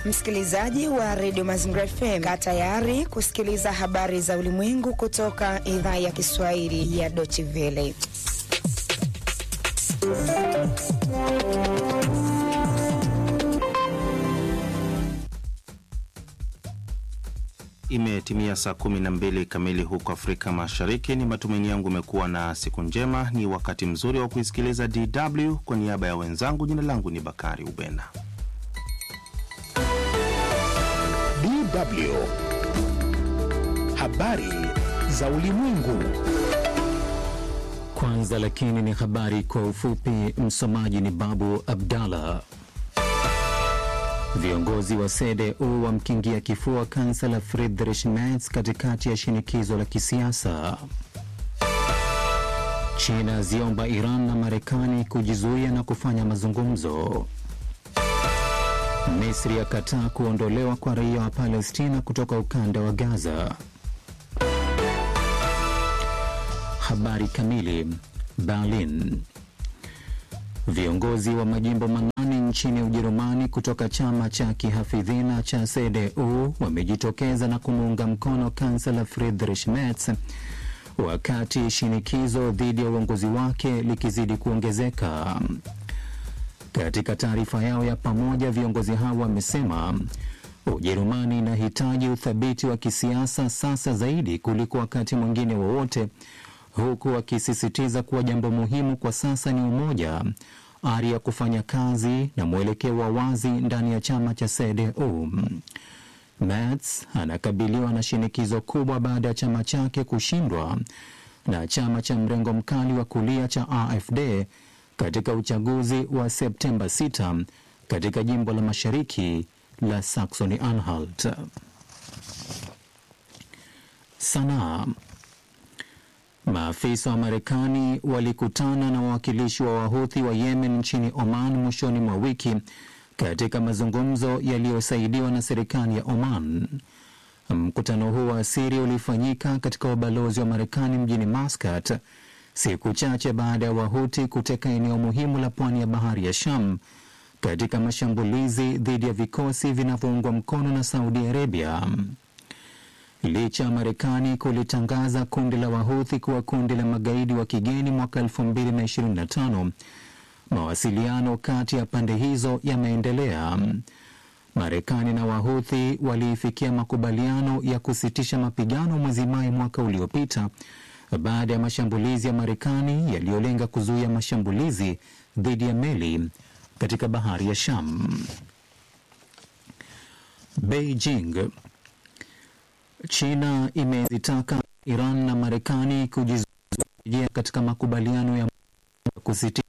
Msikilizaji wa redio Mazingira FM, kaa tayari kusikiliza habari za ulimwengu kutoka idhaa ya Kiswahili ya Deutsche Welle. Imetimia saa kumi na mbili kamili huko Afrika Mashariki. Ni matumaini yangu umekuwa na siku njema. Ni wakati mzuri wa kuisikiliza DW. Kwa niaba ya wenzangu, jina langu ni Bakari Ubena. DW habari za ulimwengu. Kwanza lakini ni habari kwa ufupi. Msomaji ni Babu Abdallah. Viongozi wa CDU wamkingia kifua kansela Friedrich Merz katikati ya shinikizo la kisiasa. China ziomba Iran na Marekani kujizuia na kufanya mazungumzo. Misri yakataa kuondolewa kwa raia wa Palestina kutoka ukanda wa Gaza. Habari kamili. Berlin. Viongozi wa majimbo manane nchini Ujerumani kutoka chama cha kihafidhina cha CDU wamejitokeza na kumuunga mkono kansela Friedrich Merz wakati shinikizo dhidi ya uongozi wake likizidi kuongezeka. Katika taarifa yao ya pamoja, viongozi hao wamesema Ujerumani inahitaji uthabiti wa kisiasa sasa zaidi kuliko wakati mwingine wowote huku wakisisitiza kuwa jambo muhimu kwa sasa ni umoja, ari ya kufanya kazi na mwelekeo wa wazi ndani ya chama cha CDU. Merz anakabiliwa na shinikizo kubwa baada ya chama chake kushindwa na chama cha mrengo mkali wa kulia cha AfD katika uchaguzi wa Septemba 6 katika jimbo la mashariki la Saxony Anhalt. Sanaa. Maafisa wa Marekani walikutana na wawakilishi wa Wahuthi wa Yemen nchini Oman mwishoni mwa wiki katika mazungumzo yaliyosaidiwa na serikali ya Oman. Mkutano huu wa siri ulifanyika katika ubalozi wa Marekani mjini Muscat siku chache baada ya Wahuthi kuteka eneo muhimu la pwani ya bahari ya Sham katika mashambulizi dhidi ya vikosi vinavyoungwa mkono na Saudi Arabia. Licha ya Marekani kulitangaza kundi la Wahuthi kuwa kundi la magaidi wa kigeni mwaka 2025, mawasiliano kati ya pande hizo yameendelea. Marekani na Wahuthi waliifikia makubaliano ya kusitisha mapigano mwezi Mai mwaka uliopita baada ya mashambulizi ya Marekani yaliyolenga kuzuia mashambulizi dhidi ya meli katika bahari ya Sham. Beijing China imezitaka Iran na Marekani kujizuia katika makubaliano ya kusitisha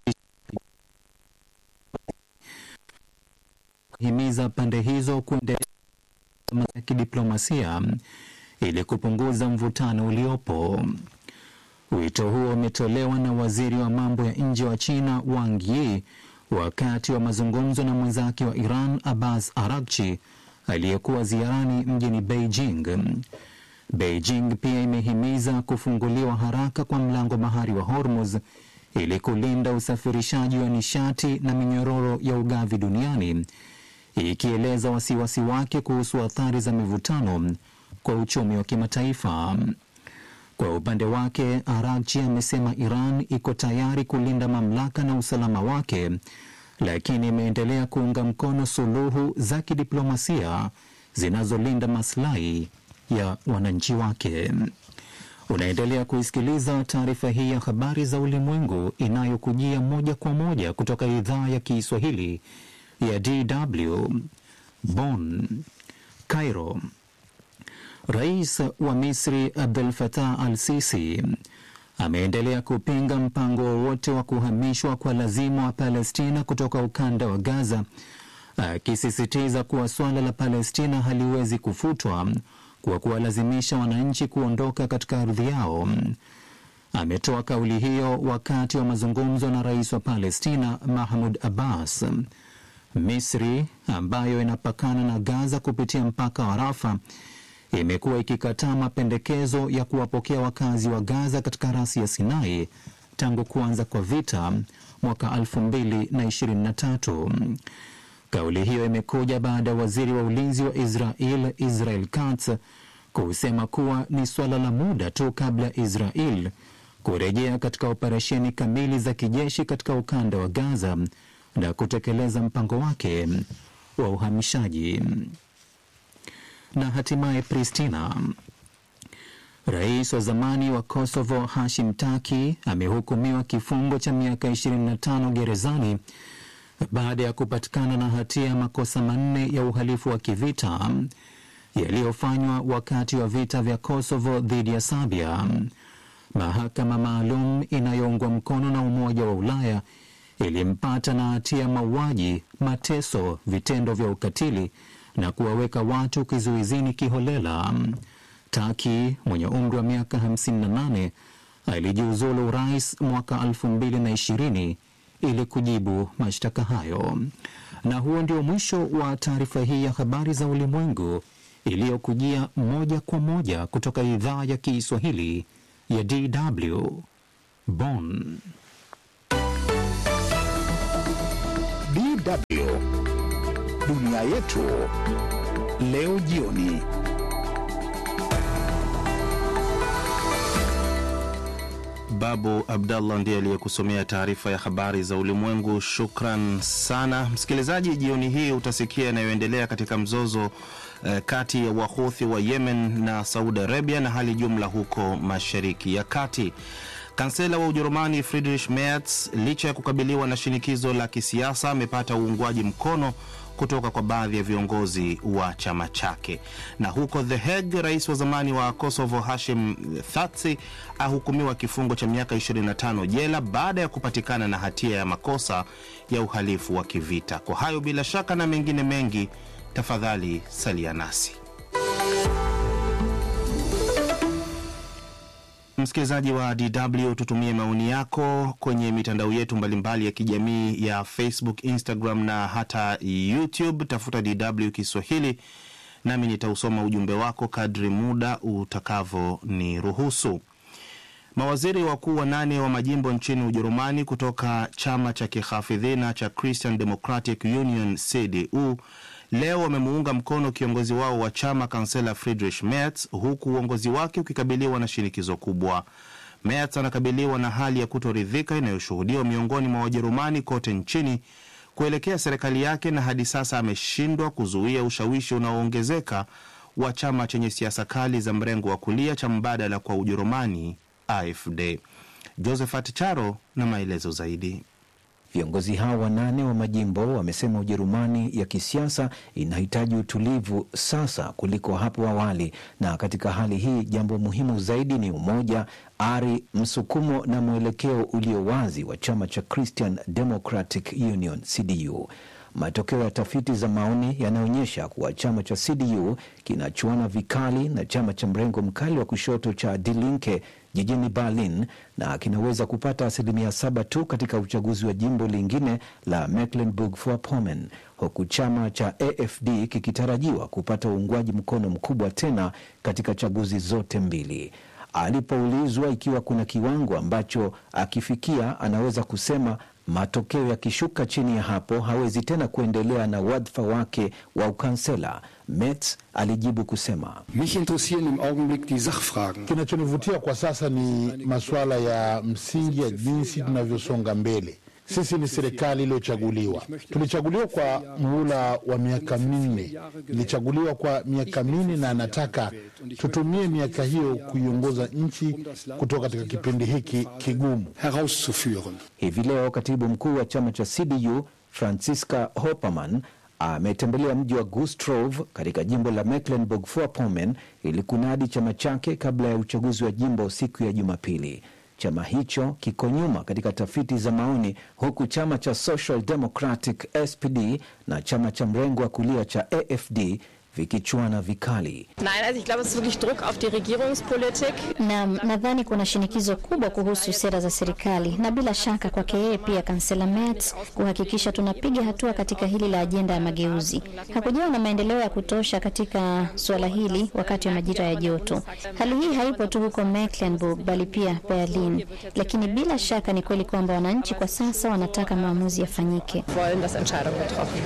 himiza pande hizo kuendelea ya kidiplomasia ili kupunguza mvutano uliopo. Wito huo umetolewa na waziri wa mambo ya nje wa China Wang Yi wakati wa mazungumzo na mwenzake wa Iran Abbas Araghchi aliyekuwa ziarani mjini Beijing. Beijing pia imehimiza kufunguliwa haraka kwa mlango bahari wa Hormuz ili kulinda usafirishaji wa nishati na minyororo ya ugavi duniani, ikieleza wasiwasi wake kuhusu athari za mivutano kwa uchumi wa kimataifa. Kwa upande wake, Araghchi amesema Iran iko tayari kulinda mamlaka na usalama wake lakini imeendelea kuunga mkono suluhu za kidiplomasia zinazolinda maslahi ya wananchi wake. Unaendelea kuisikiliza taarifa hii ya habari za ulimwengu inayokujia moja kwa moja kutoka idhaa ya Kiswahili ya DW Bonn. Cairo. Rais wa Misri Abdel Fattah al-Sisi ameendelea kupinga mpango wowote wa kuhamishwa kwa lazima wa Palestina kutoka ukanda wa Gaza, akisisitiza kuwa suala la Palestina haliwezi kufutwa kwa kuwalazimisha wananchi kuondoka katika ardhi yao. Ametoa kauli hiyo wakati wa mazungumzo na rais wa Palestina Mahmud Abbas. Misri ambayo inapakana na Gaza kupitia mpaka wa Rafa imekuwa ikikataa mapendekezo ya kuwapokea wakazi wa Gaza katika rasi ya Sinai tangu kuanza kwa vita mwaka 2023. Kauli hiyo imekuja baada ya waziri wa ulinzi wa Israel Israel Katz kusema kuwa ni suala la muda tu kabla ya Israel kurejea katika operesheni kamili za kijeshi katika ukanda wa Gaza na kutekeleza mpango wake wa uhamishaji. Na hatimaye Pristina, rais wa zamani wa Kosovo Hashim Taki amehukumiwa kifungo cha miaka 25 gerezani baada ya kupatikana na hatia ya makosa manne ya uhalifu wa kivita yaliyofanywa wakati wa vita vya Kosovo dhidi ya Serbia. Mahakama maalum inayoungwa mkono na Umoja wa Ulaya ilimpata na hatia ya mauaji, mateso, vitendo vya ukatili na kuwaweka watu kizuizini kiholela. Taki mwenye umri wa miaka 58 alijiuzulu urais mwaka 2020 ili kujibu mashtaka hayo. Na huo ndio mwisho wa taarifa hii ya habari za ulimwengu iliyokujia moja kwa moja kutoka idhaa ya Kiswahili ya DW Bonn. DW dunia yetu leo jioni. Babu Abdallah ndiye aliyekusomea taarifa ya habari za ulimwengu. Shukran sana msikilizaji. Jioni hii utasikia yanayoendelea katika mzozo eh, kati ya Wahuthi wa Yemen na Saudi Arabia na hali jumla huko Mashariki ya Kati. Kansela wa Ujerumani Friedrich Merz, licha ya kukabiliwa na shinikizo la kisiasa, amepata uungwaji mkono kutoka kwa baadhi ya viongozi wa chama chake. Na huko The Hague, rais wa zamani wa Kosovo Hashim Thaci ahukumiwa kifungo cha miaka 25 jela baada ya kupatikana na hatia ya makosa ya uhalifu wa kivita. Kwa hayo bila shaka na mengine mengi, tafadhali salia nasi. Msikilizaji wa DW, tutumie maoni yako kwenye mitandao yetu mbalimbali ya kijamii ya Facebook, Instagram na hata YouTube. Tafuta DW Kiswahili nami nitausoma ujumbe wako kadri muda utakavoniruhusu. Mawaziri wakuu wanane wa majimbo nchini Ujerumani kutoka chama cha kihafidhina cha Christian Democratic Union CDU leo wamemuunga mkono kiongozi wao wa chama kansela Friedrich Merz, huku uongozi wake ukikabiliwa na shinikizo kubwa. Merz anakabiliwa na hali ya kutoridhika inayoshuhudiwa miongoni mwa Wajerumani kote nchini kuelekea serikali yake, na hadi sasa ameshindwa kuzuia ushawishi unaoongezeka wa chama chenye siasa kali za mrengo wa kulia cha mbadala kwa Ujerumani, AfD. Josephat Charo na maelezo zaidi. Viongozi hao wanane wa majimbo wamesema Ujerumani ya kisiasa inahitaji utulivu sasa kuliko hapo awali, na katika hali hii jambo muhimu zaidi ni umoja, ari, msukumo na mwelekeo ulio wazi wa chama cha Christian Democratic Union CDU. Matokeo ya tafiti za maoni yanaonyesha kuwa chama cha CDU kinachuana vikali na chama cha mrengo mkali wa kushoto cha Die Linke jijini Berlin na kinaweza kupata asilimia saba tu katika uchaguzi wa jimbo lingine la Mecklenburg-Vorpommern, huku chama cha AfD kikitarajiwa kupata uungwaji mkono mkubwa tena katika chaguzi zote mbili. Alipoulizwa ikiwa kuna kiwango ambacho akifikia anaweza kusema matokeo yakishuka chini ya hapo hawezi tena kuendelea na wadhifa wake wa ukansela, Merz alijibu kusema, Mich interessieren im Augenblick die Sachfragen. Kinachonivutia kwa sasa ni masuala ya msingi ya jinsi tunavyosonga mbele. Sisi ni serikali iliyochaguliwa. Tulichaguliwa kwa muhula wa miaka minne, ilichaguliwa kwa miaka minne, na nataka tutumie miaka hiyo kuiongoza nchi kutoka katika kipindi hiki kigumu. herauszuführen. Hivi leo katibu mkuu wa chama cha CDU Franziska Hoppermann ametembelea mji wa Gustrov katika jimbo la Mecklenburg-Vorpommern ili kunadi chama chake kabla ya uchaguzi wa jimbo siku ya Jumapili. Chama hicho kiko nyuma katika tafiti za maoni, huku chama cha Social Democratic SPD na chama cha mrengo wa kulia cha AfD vikichuana vikali. Nein, also ich glaube, es ist wirklich Druck auf die Regierungspolitik. Naam, nadhani kuna shinikizo kubwa kuhusu sera za serikali na bila shaka kwake yeye pia kansela Merz kuhakikisha tunapiga hatua katika hili la ajenda ya mageuzi. Hakujawa na maendeleo ya kutosha katika suala hili wakati wa majira ya joto. Hali hii haipo tu huko Mecklenburg bali pia Berlin, lakini bila shaka ni kweli kwamba wananchi kwa sasa wanataka maamuzi yafanyike. Wollen, dass Entscheidungen getroffen werden.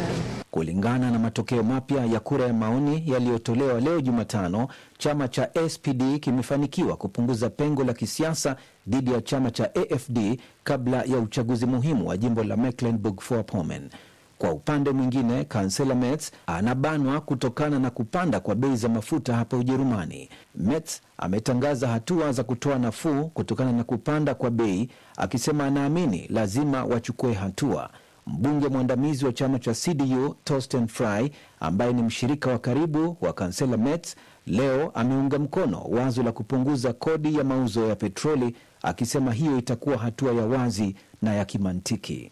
Kulingana na matokeo mapya ya kura ya maoni yaliyotolewa leo Jumatano, chama cha SPD kimefanikiwa kupunguza pengo la kisiasa dhidi ya chama cha AFD kabla ya uchaguzi muhimu wa jimbo la Mecklenburg-Vorpommern. Kwa upande mwingine, kansela Merz anabanwa kutokana na kupanda kwa bei za mafuta hapa Ujerumani. Merz ametangaza hatua za kutoa nafuu kutokana na kupanda kwa bei, akisema anaamini lazima wachukue hatua. Mbunge mwandamizi wa chama cha CDU Torsten Frei, ambaye ni mshirika wa karibu wa kansela Merz, leo ameunga mkono wazo la kupunguza kodi ya mauzo ya petroli, akisema hiyo itakuwa hatua ya wazi na ya kimantiki.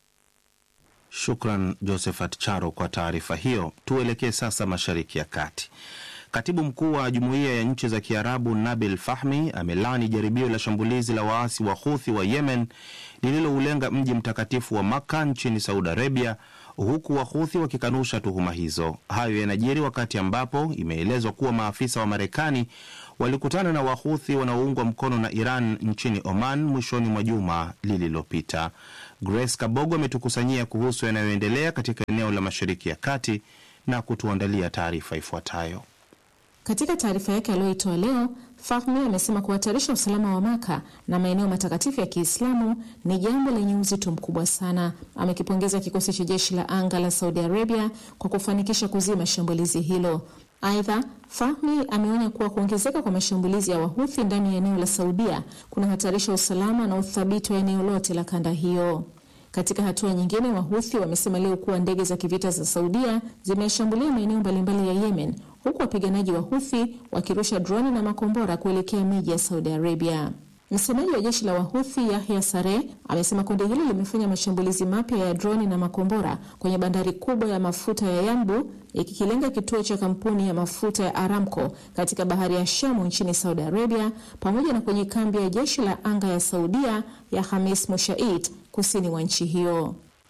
Shukran Josephat Charo kwa taarifa hiyo. Tuelekee sasa Mashariki ya Kati. Katibu mkuu wa Jumuiya ya Nchi za Kiarabu Nabil Fahmi amelani jaribio la shambulizi la waasi wa Huthi wa Yemen lililoulenga mji mtakatifu wa Makka nchini Saudi Arabia, huku Wahuthi wakikanusha tuhuma hizo. Hayo yanajiri wakati ambapo imeelezwa kuwa maafisa wa Marekani walikutana na Wahuthi wanaoungwa mkono na Iran nchini Oman mwishoni mwa juma lililopita. Grace Kabogo ametukusanyia kuhusu yanayoendelea katika eneo la Mashariki ya Kati na kutuandalia taarifa ifuatayo. Katika taarifa yake aliyoitoa leo, Fahmi amesema kuhatarisha usalama wa Maka na maeneo matakatifu ya Kiislamu ni jambo lenye uzito mkubwa sana. Amekipongeza kikosi cha jeshi la anga la Saudi Arabia kwa kufanikisha kuzima shambulizi hilo. Aidha, Fahmi ameonya kuwa kuongezeka kwa mashambulizi ya Wahuthi ndani ya eneo la Saudia kunahatarisha usalama na uthabiti wa eneo lote la kanda hiyo. Katika hatua nyingine, Wahuthi wamesema leo kuwa ndege za kivita za Saudia zimeshambulia maeneo mbalimbali ya Yemen, huku wapiganaji wa Huthi wakirusha droni na makombora kuelekea miji ya Saudi Arabia. Msemaji wa jeshi la Wahuthi Yahya Sare amesema kundi hilo limefanya mashambulizi mapya ya droni na makombora kwenye bandari kubwa ya mafuta ya Yanbu ikikilenga kituo cha kampuni ya mafuta ya Aramco katika bahari ya Shamu nchini Saudi Arabia, pamoja na kwenye kambi ya jeshi la anga ya Saudia ya Hamis Mushait kusini mwa nchi hiyo.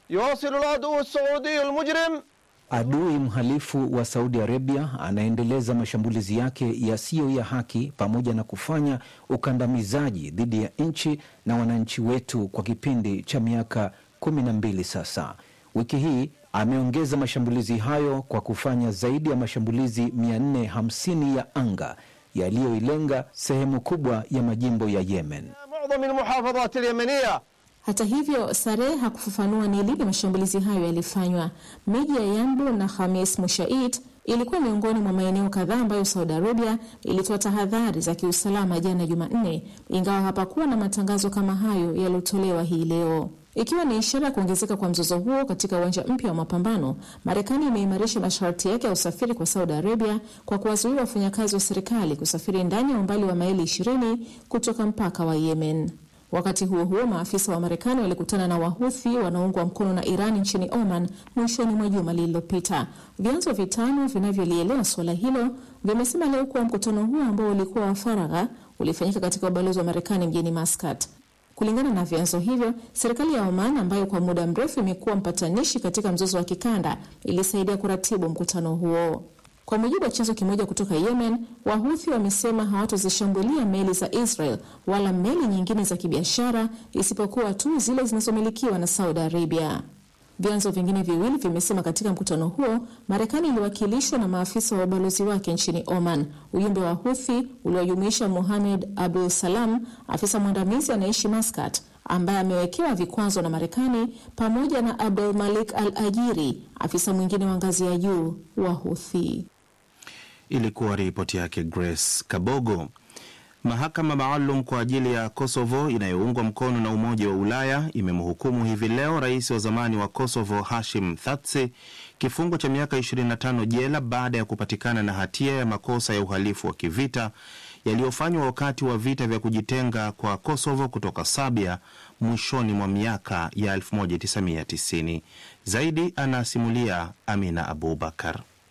Adui mhalifu wa Saudi Arabia anaendeleza mashambulizi yake yasiyo ya haki pamoja na kufanya ukandamizaji dhidi ya nchi na wananchi wetu kwa kipindi cha miaka kumi na mbili sasa. Wiki hii ameongeza mashambulizi hayo kwa kufanya zaidi ya mashambulizi 450 ya anga yaliyoilenga sehemu kubwa ya majimbo ya Yemen. Hata hivyo, Sareh hakufafanua ni lini mashambulizi hayo yalifanywa. Miji ya Yanbu na Khamis Mushait ilikuwa miongoni mwa maeneo kadhaa ambayo Saudi Arabia ilitoa tahadhari za kiusalama jana Jumanne, ingawa hapakuwa na matangazo kama hayo yaliyotolewa hii leo. Ikiwa ni ishara ya kuongezeka kwa mzozo huo katika uwanja mpya wa mapambano, Marekani imeimarisha masharti yake ya usafiri kwa Saudi Arabia kwa kuwazuia wafanyakazi wa serikali kusafiri ndani ya umbali wa maili 20 kutoka mpaka wa Yemen. Wakati huo huo, maafisa wa Marekani walikutana na Wahuthi wanaoungwa mkono na Iran nchini Oman mwishoni mwa juma lililopita. Vyanzo vitano vinavyolielewa suala hilo vimesema leo kuwa mkutano huo ambao ulikuwa wa faragha ulifanyika katika ubalozi wa Marekani mjini Muscat. Kulingana na vyanzo hivyo, serikali ya Oman ambayo kwa muda mrefu imekuwa mpatanishi katika mzozo wa kikanda ilisaidia kuratibu mkutano huo. Kwa mujibu wa chanzo kimoja kutoka Yemen, Wahuthi wamesema hawatozishambulia meli za Israel wala meli nyingine za kibiashara isipokuwa tu zile zinazomilikiwa na Saudi Arabia. Vyanzo vingine viwili vimesema katika mkutano huo Marekani iliwakilishwa na maafisa wa ubalozi wake nchini Oman. Ujumbe wa Huthi uliojumuisha Mohamed Abdul Salam, afisa mwandamizi anaishi Maskat, ambaye amewekewa vikwazo na Marekani, pamoja na Abdul Malik Al Ajiri, afisa mwingine wa ngazi ya juu wa Huthi. Ilikuwa ripoti yake Grace Kabogo. Mahakama maalum kwa ajili ya Kosovo inayoungwa mkono na Umoja wa Ulaya imemhukumu hivi leo rais wa zamani wa Kosovo Hashim Thaci kifungo cha miaka 25 jela baada ya kupatikana na hatia ya makosa ya uhalifu wa kivita yaliyofanywa wakati wa vita vya kujitenga kwa Kosovo kutoka Serbia mwishoni mwa miaka ya 1990. Zaidi anasimulia Amina Abubakar.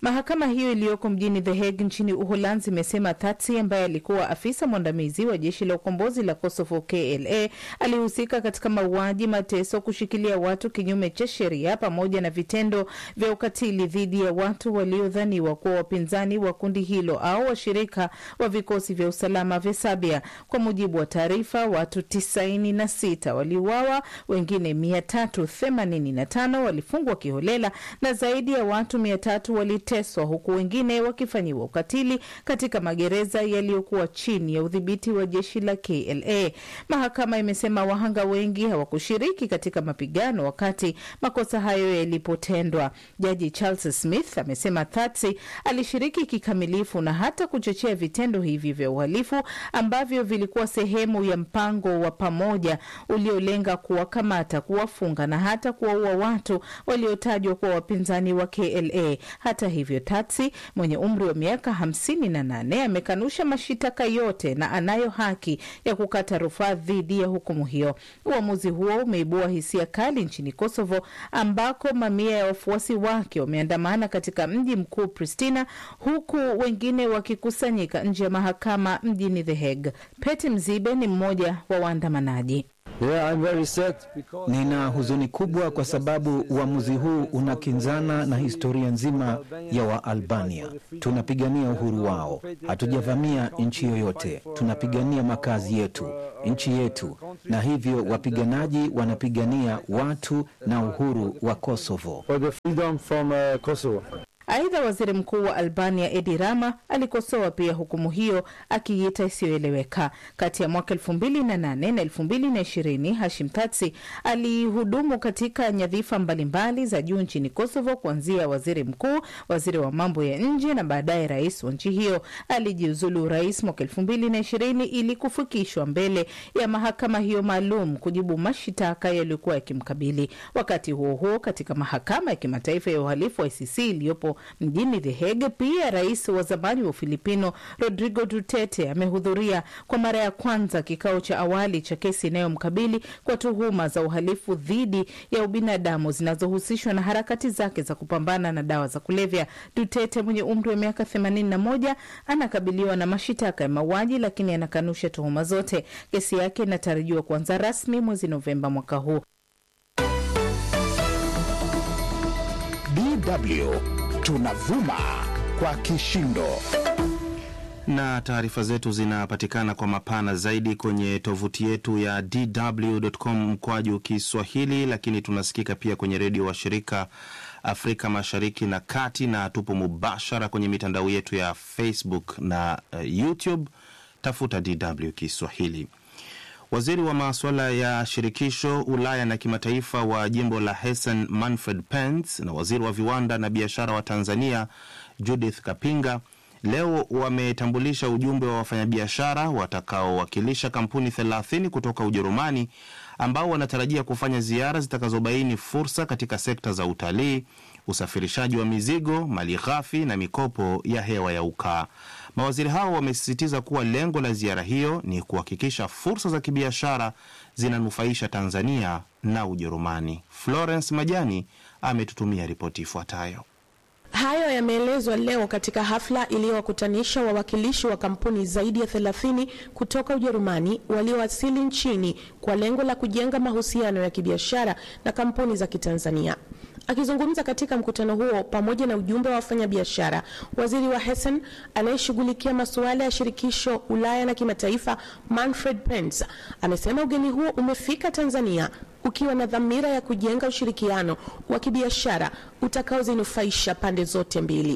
Mahakama hiyo iliyoko mjini The Hague nchini Uholanzi imesema Tatsi ambaye alikuwa afisa mwandamizi wa jeshi la ukombozi la Kosovo KLA alihusika katika mauaji, mateso, kushikilia watu kinyume cha sheria pamoja na vitendo vya ukatili dhidi ya watu waliodhaniwa kuwa wapinzani wa kundi hilo au washirika wa vikosi vya usalama vya Serbia. Kwa mujibu wa taarifa, watu tisaini na sita waliuawa, wengine mia tatu themanini na tano walifungwa kiholela na zaidi ya watu mia tatu waliteswa huku wengine wakifanyiwa ukatili katika magereza yaliyokuwa chini ya udhibiti wa jeshi la KLA. Mahakama imesema wahanga wengi hawakushiriki katika mapigano wakati makosa hayo yalipotendwa. Jaji Charles Smith amesema Thatsi alishiriki kikamilifu na hata kuchochea vitendo hivi vya uhalifu ambavyo vilikuwa sehemu ya mpango wa pamoja uliolenga kuwakamata, kuwafunga na hata kuwaua watu waliotajwa kuwa wapinzani wa KLA. Hata hivyo, Tatsi mwenye umri wa miaka hamsini na nane amekanusha mashitaka yote na anayo haki ya kukata rufaa dhidi ya hukumu hiyo. Uamuzi huo umeibua hisia kali nchini Kosovo ambako mamia ya wafuasi wake wameandamana katika mji mkuu Pristina, huku wengine wakikusanyika nje ya mahakama mjini The Hague. Peti Mzibe ni mmoja wa waandamanaji. Yeah, I'm very sad because... Nina huzuni kubwa kwa sababu uamuzi huu unakinzana na historia nzima ya Waalbania. Tunapigania uhuru wao, hatujavamia nchi yoyote. Tunapigania makazi yetu, nchi yetu, na hivyo wapiganaji wanapigania watu na uhuru wa Kosovo. For the freedom from, uh, Kosovo. Aidha, waziri mkuu wa Albania Edi Rama alikosoa pia hukumu hiyo akiita isiyoeleweka. Kati ya mwaka elfu mbili na nane na elfu mbili na ishirini Hashim Tatsi alihudumu katika nyadhifa mbalimbali za juu nchini Kosovo, kuanzia waziri mkuu, waziri wa mambo ya nje na baadaye rais wa nchi hiyo. Alijiuzulu urais mwaka elfu mbili na ishirini ili kufikishwa mbele ya mahakama hiyo maalum kujibu mashitaka yaliyokuwa yakimkabili. Wakati huo huo, katika mahakama ya kimataifa ya uhalifu wa ICC iliyopo mjini The Hague. Pia rais wa zamani wa Ufilipino Rodrigo Duterte amehudhuria kwa mara ya kwanza kikao cha awali cha kesi inayomkabili kwa tuhuma za uhalifu dhidi ya ubinadamu zinazohusishwa na harakati zake za kupambana na dawa za kulevya. Duterte mwenye umri wa miaka 81 anakabiliwa na mashitaka ya mauaji, lakini anakanusha tuhuma zote. Kesi yake inatarajiwa kuanza rasmi mwezi Novemba mwaka huu. DW tunavuma kwa kishindo na taarifa zetu zinapatikana kwa mapana zaidi kwenye tovuti yetu ya dw.com mkwaju Kiswahili, lakini tunasikika pia kwenye redio wa shirika Afrika Mashariki na Kati, na tupo mubashara kwenye mitandao yetu ya Facebook na uh, YouTube. Tafuta DW Kiswahili. Waziri wa masuala ya shirikisho Ulaya na kimataifa wa jimbo la Hessen Manfred Pence na waziri wa viwanda na biashara wa Tanzania Judith Kapinga leo wametambulisha ujumbe wa wafanyabiashara watakaowakilisha kampuni 30 kutoka Ujerumani ambao wanatarajia kufanya ziara zitakazobaini fursa katika sekta za utalii, usafirishaji wa mizigo, mali ghafi na mikopo ya hewa ya ukaa. Mawaziri hao wamesisitiza kuwa lengo la ziara hiyo ni kuhakikisha fursa za kibiashara zinanufaisha Tanzania na Ujerumani. Florence Majani ametutumia ripoti ifuatayo. Hayo yameelezwa leo katika hafla iliyowakutanisha wawakilishi wa kampuni zaidi ya 30 kutoka Ujerumani waliowasili nchini kwa lengo la kujenga mahusiano ya kibiashara na kampuni za Kitanzania. Akizungumza katika mkutano huo pamoja na ujumbe wa wafanyabiashara, waziri wa Hessen anayeshughulikia masuala ya shirikisho Ulaya na kimataifa, Manfred Pence, amesema ugeni huo umefika Tanzania ukiwa na dhamira ya kujenga ushirikiano wa kibiashara utakaozinufaisha pande zote mbili.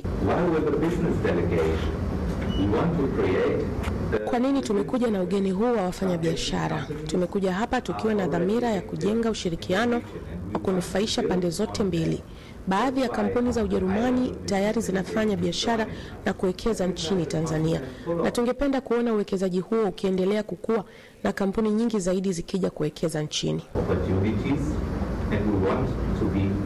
Kwa nini tumekuja na ugeni huu wa wafanyabiashara? Tumekuja hapa tukiwa na dhamira ya kujenga ushirikiano wa kunufaisha pande zote mbili. Baadhi ya kampuni za Ujerumani tayari zinafanya biashara na kuwekeza nchini Tanzania, na tungependa kuona uwekezaji huo ukiendelea kukua na kampuni nyingi zaidi zikija kuwekeza nchini.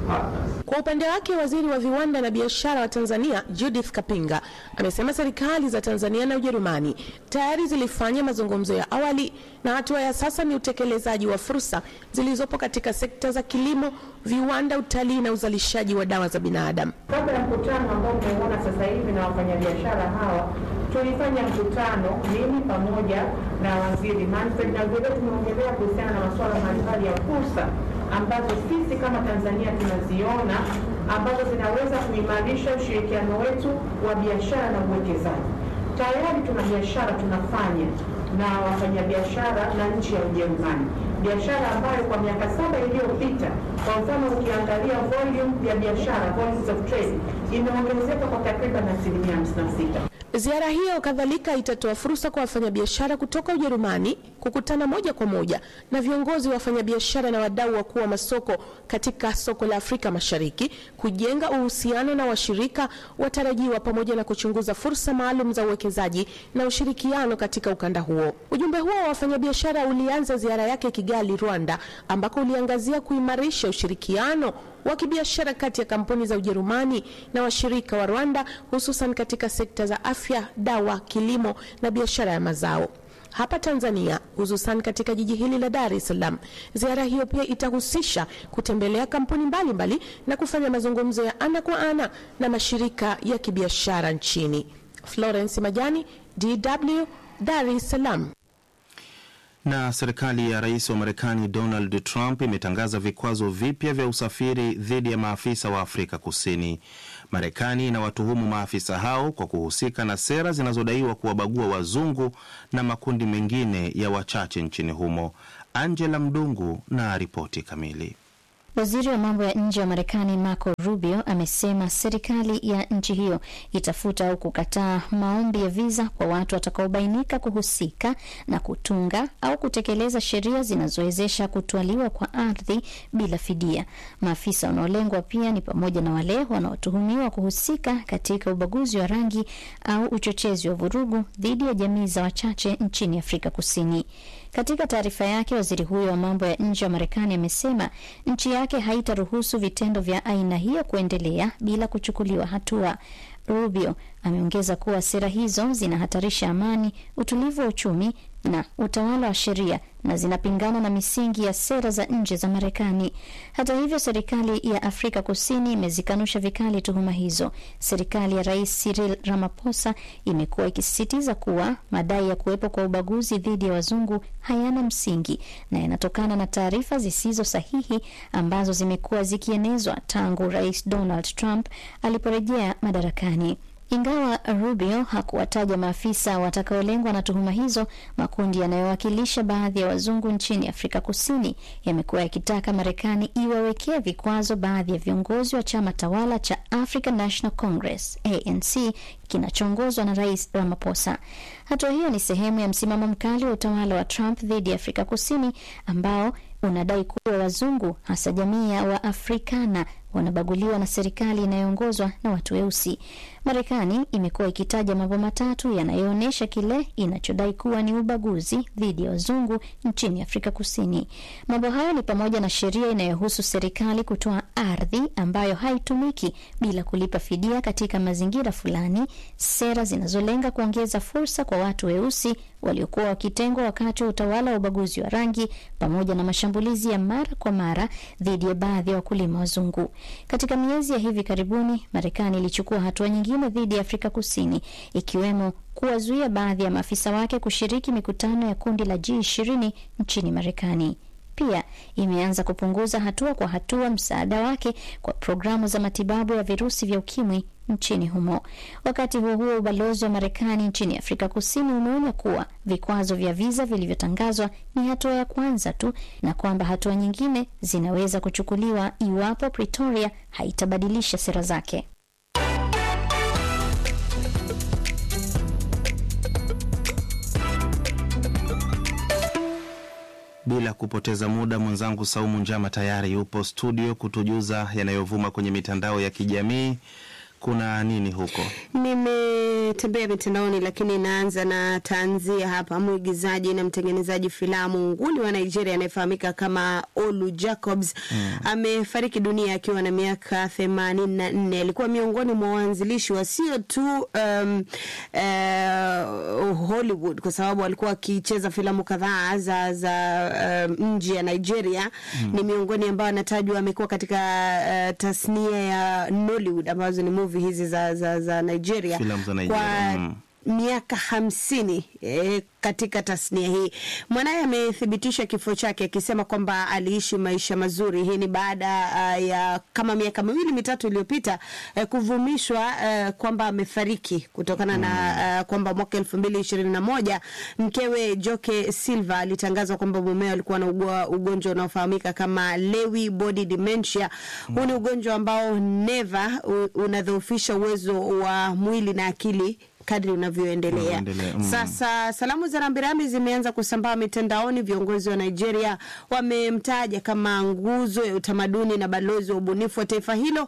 Kwa upande wake, waziri wa viwanda na biashara wa Tanzania Judith Kapinga amesema serikali za Tanzania na Ujerumani tayari zilifanya mazungumzo ya awali na hatua ya sasa ni utekelezaji wa fursa zilizopo katika sekta za kilimo, viwanda, utalii na uzalishaji wa dawa za binadamu. Kabla ya mkutano ambao umeuona sasa hivi na wafanyabiashara hawa, tulifanya mkutano mimi pamoja na waziri Manfred, na vile tumeongelea kuhusiana na masuala mbalimbali ya fursa ambazo sisi kama Tanzania tunaziona ambazo zinaweza kuimarisha ushirikiano wetu wa biashara na uwekezaji. Tayari tuna biashara tunafanya na wafanyabiashara na nchi ya Ujerumani, biashara ambayo kwa miaka saba iliyopita, kwa mfano ukiangalia volume ya biashara, volumes of trade imeongezeka kwa takriban asilimia 56. Ziara hiyo kadhalika itatoa fursa kwa wafanyabiashara kutoka Ujerumani kukutana moja kwa moja na viongozi wa wafanyabiashara na wadau wakuu wa masoko katika soko la Afrika Mashariki, kujenga uhusiano na washirika watarajiwa, pamoja na kuchunguza fursa maalum za uwekezaji na ushirikiano katika ukanda huo. Ujumbe huo wa wafanyabiashara ulianza ziara yake Kigali, Rwanda, ambako uliangazia kuimarisha ushirikiano wa kibiashara kati ya kampuni za Ujerumani na washirika wa Rwanda hususan katika sekta za afya, dawa, kilimo na biashara ya mazao. Hapa Tanzania hususan katika jiji hili la Dar es Salaam, ziara hiyo pia itahusisha kutembelea kampuni mbalimbali mbali na kufanya mazungumzo ya ana kwa ana na mashirika ya kibiashara nchini. Florence Majani, DW, Dar es Salaam. Na serikali ya rais wa Marekani Donald Trump imetangaza vikwazo vipya vya usafiri dhidi ya maafisa wa Afrika Kusini. Marekani inawatuhumu maafisa hao kwa kuhusika na sera zinazodaiwa kuwabagua wazungu na makundi mengine ya wachache nchini humo. Angela Mdungu na ripoti kamili. Waziri wa mambo ya nje wa Marekani Marco Rubio amesema serikali ya nchi hiyo itafuta au kukataa maombi ya viza kwa watu watakaobainika kuhusika na kutunga au kutekeleza sheria zinazowezesha kutwaliwa kwa ardhi bila fidia. Maafisa wanaolengwa pia ni pamoja na wale wanaotuhumiwa kuhusika katika ubaguzi wa rangi au uchochezi wa vurugu dhidi ya jamii za wachache nchini Afrika Kusini. Katika taarifa yake, waziri huyo wa mambo ya nje wa Marekani amesema nchi yake haitaruhusu vitendo vya aina hiyo kuendelea bila kuchukuliwa hatua. Rubio ameongeza kuwa sera hizo zinahatarisha amani, utulivu wa uchumi na utawala wa sheria na zinapingana na misingi ya sera za nje za Marekani. Hata hivyo, serikali ya Afrika Kusini imezikanusha vikali tuhuma hizo. Serikali ya Rais Cyril Ramaphosa imekuwa ikisisitiza kuwa madai ya kuwepo kwa ubaguzi dhidi ya wazungu hayana msingi na yanatokana na taarifa zisizo sahihi ambazo zimekuwa zikienezwa tangu Rais Donald Trump aliporejea madarakani. Ingawa Rubio hakuwataja maafisa watakaolengwa na tuhuma hizo, makundi yanayowakilisha baadhi ya wazungu nchini Afrika Kusini yamekuwa yakitaka Marekani iwawekea vikwazo baadhi ya viongozi wa chama tawala cha African National Congress ANC kinachoongozwa na Rais Ramaphosa. Hatua hiyo ni sehemu ya msimamo mkali wa utawala wa Trump dhidi ya Afrika Kusini ambao unadai kuwa wazungu hasa jamii ya Waafrikana wanabaguliwa na serikali inayoongozwa na watu weusi. Marekani imekuwa ikitaja mambo matatu yanayoonyesha kile inachodai kuwa ni ubaguzi dhidi ya wazungu nchini Afrika Kusini. Mambo hayo ni pamoja na sheria inayohusu serikali kutoa ardhi ambayo haitumiki bila kulipa fidia katika mazingira fulani, sera zinazolenga kuongeza fursa kwa watu weusi waliokuwa wakitengwa wakati wa utawala wa ubaguzi wa rangi, pamoja na mashambulizi ya mara kwa mara dhidi ya baadhi ya wakulima wazungu. Katika miezi ya hivi karibuni, Marekani ilichukua hatua nyingine dhidi ya Afrika Kusini, ikiwemo kuwazuia baadhi ya maafisa wake kushiriki mikutano ya kundi la G20 nchini Marekani. Pia imeanza kupunguza hatua kwa hatua msaada wake kwa programu za matibabu ya virusi vya ukimwi nchini humo. Wakati huo huo, ubalozi wa Marekani nchini Afrika Kusini umeonya kuwa vikwazo vya viza vilivyotangazwa ni hatua ya kwanza tu na kwamba hatua nyingine zinaweza kuchukuliwa iwapo Pretoria haitabadilisha sera zake. Bila kupoteza muda, mwenzangu Saumu Njama tayari yupo studio kutujuza yanayovuma kwenye mitandao ya kijamii kuna nini huko? Nimetembea mitandaoni, lakini naanza na tanzia hapa. Mwigizaji na mtengenezaji filamu nguli wa Nigeria anayefahamika kama Olu Jacobs mm. amefariki dunia akiwa na miaka themanini na nne. Alikuwa miongoni mwa waanzilishi wa sio tu um, uh, Hollywood kwa sababu alikuwa akicheza filamu kadhaa za, za um, nje ya Nigeria mm. ni miongoni ambao anatajwa amekuwa katika uh, tasnia ya Nollywood ambazo ni movie hizi za, za, za Nigeria, Filamu za Nigeria, kwa mm. miaka hamsini eh, katika tasnia hii. Mwanaye amethibitisha kifo chake akisema kwamba aliishi maisha mazuri. Hii ni baada uh, ya kama miaka miwili mitatu iliyopita uh, kuvumishwa uh, kwamba amefariki kutokana na uh, kwamba mwaka elfu mbili ishirini na moja mkewe Joke Silva alitangazwa kwamba mumeo alikuwa na ugua- ugonjwa unaofahamika kama Lewy body dementia. Huu ni ugonjwa ambao neva u- unadhoofisha uwezo wa mwili na akili kadri unavyoendelea. Unavyoendelea, mm. Sasa salamu za rambirambi zimeanza kusambaa mitandaoni. Viongozi wa Nigeria wamemtaja kama nguzo ya utamaduni na balozi wa ubunifu wa taifa hilo,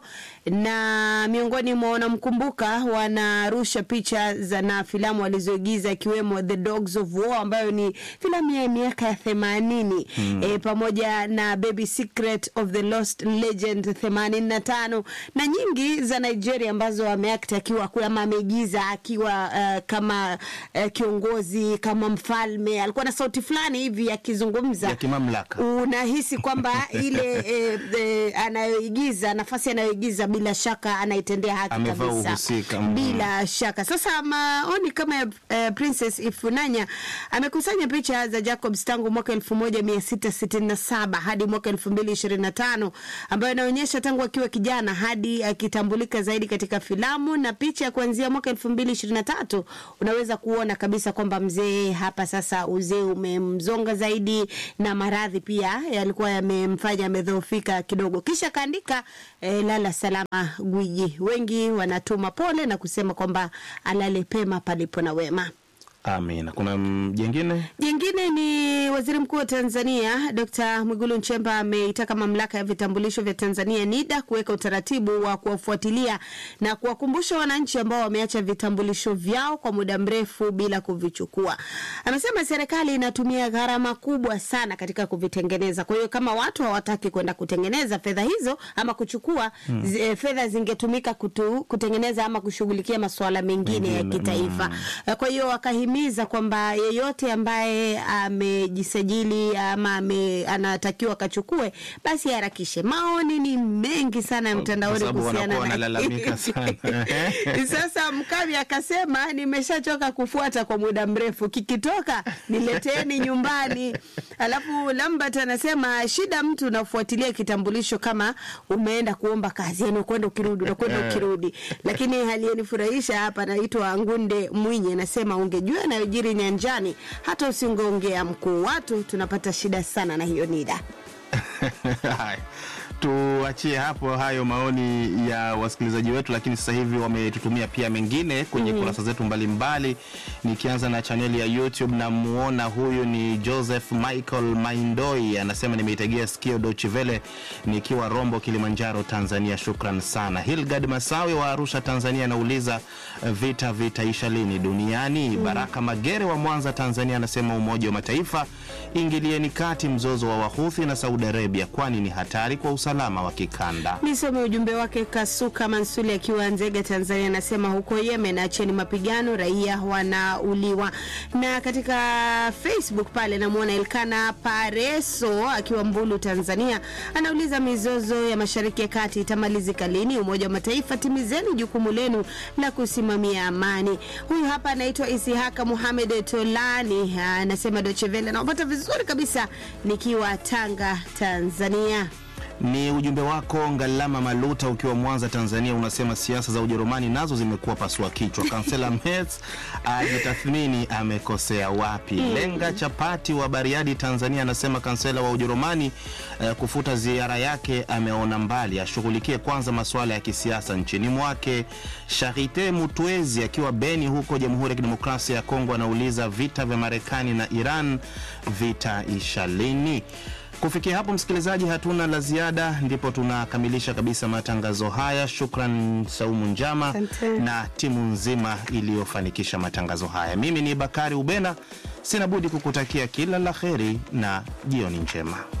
na miongoni mwa wanamkumbuka wanarusha picha za na filamu alizoigiza ikiwemo The Dogs of War ambayo ni filamu ya miaka ya themanini Mm. e, pamoja na Baby Secret of the Lost Legend themanini na tano na nyingi za Nigeria ambazo ameact akiwa ama ameigiza akiwa uh, kama uh, kiongozi kama mfalme. Alikuwa na sauti fulani hivi akizungumza ya kimamlaka. unahisi kwamba ile e, e, anayoigiza nafasi anayoigiza bila shaka anaitendea haki Amevaa kabisa uhusika, mm. bila shaka. Sasa maoni kama ya eh, Princess Ifunanya amekusanya picha za Jacobs tangu mwaka elfu moja mia sita sitini na saba hadi mwaka elfu mbili ishirini na tano ambayo inaonyesha tangu akiwa kijana hadi akitambulika zaidi katika filamu na picha ya kuanzia mwaka elfu mbili ishirini na tatu unaweza kuona kabisa kwamba mzee hapa sasa uzee umemzonga zaidi na maradhi pia yalikuwa yamemfanya amedhoofika kidogo. Kisha kaandika eh, lala salama gwiji. Wengi wanatuma pole na kusema kwamba alale pema palipo na wema. Amina. Kuna mm, jengine Jingine ni waziri mkuu wa Tanzania Dr. Mwigulu Nchemba ameitaka mamlaka ya vitambulisho vya Tanzania NIDA kuweka utaratibu wa kuwafuatilia na kuwakumbusha wananchi ambao wameacha vitambulisho vyao kwa muda mrefu bila kuvichukua. Amesema serikali inatumia gharama kubwa sana katika kuvitengeneza. Kwa hiyo kama watu hawataki kwenda kutengeneza fedha hizo ama kuchukua Hmm. zi, eh, fedha zingetumika kutu, kutengeneza ama kushughulikia masuala mengine ya Mengine, kitaifa. mm. Kwa hiyo wakahimiza kwamba yeyote ambaye amejisajili ama ame, anatakiwa akachukue basi harakishe. Maoni ni mengi sana ya kwa mtandaoni sababu kuhusiana wanakuwa na wanalalamika sana. sasa Mkami akasema nimeshachoka kufuata kwa muda mrefu, kikitoka nileteni nyumbani. Alafu Lambert anasema shida, mtu unafuatilia kitambulisho kama umeenda kuomba kazi, yani ukwenda ukirudi, unakwenda Eh. ukirudi. Lakini aliyenifurahisha hapa anaitwa Ngunde Mwinyi, anasema ungejua yanayojiri nyanjani, hata usingeongea mkuu. Watu tunapata shida sana na hiyo NIDA. Haya, tuachie hapo hayo maoni ya wasikilizaji wetu, lakini sasa hivi wametutumia pia mengine kwenye Mhm. kurasa zetu mbalimbali. Nikianza na chaneli ya YouTube, namuona huyu ni Joseph Michael Maindoi, anasema nimeitegea sikio Deutsche Welle nikiwa Rombo, Kilimanjaro, Tanzania. Shukran sana. Hilgard Masawe wa Arusha, Tanzania, anauliza eh, vita vitaisha lini duniani? Baraka Magere wa Mwanza, Tanzania, anasema Umoja wa Mataifa ingilieni kati mzozo wa Wahuthi na Saudi Arabia, kwani ni hatari kwa usalama wa kikanda. Nisome ujumbe wake. Kasuka Mansuli akiwa Nzega, Tanzania, anasema huko Yemen acheni mapigano, raia wanauliwa. Na katika Facebook pale namwona Elkana Pareso akiwa Mbulu, Tanzania, anauliza mizozo ya Mashariki ya Kati itamalizika lini? Umoja wa Mataifa, timizeni jukumu lenu la kusimamia amani. Huyu hapa anaitwa Isihaka Muhamed Tolani, anasema Deutsche Welle, naopata vizuri kabisa nikiwa Tanga, Tanzania. Ni ujumbe wako Ngalama Maluta ukiwa Mwanza, Tanzania, unasema siasa za Ujerumani nazo zimekuwa pasua kichwa. Kansela Merz ajitathmini amekosea wapi. Mm. Lenga Chapati wa Bariadi, Tanzania, anasema kansela wa Ujerumani eh, kufuta ziara yake ameona mbali, ashughulikie kwanza masuala ya kisiasa nchini mwake. Charite Mutwezi akiwa Beni huko Jamhuri ya Kidemokrasia ya Kongo anauliza vita vya Marekani na Iran vita isha lini? Kufikia hapo, msikilizaji, hatuna la ziada, ndipo tunakamilisha kabisa matangazo haya. Shukran Saumu Njama Asante. na timu nzima iliyofanikisha matangazo haya. Mimi ni Bakari Ubena, sina budi kukutakia kila la heri na jioni njema.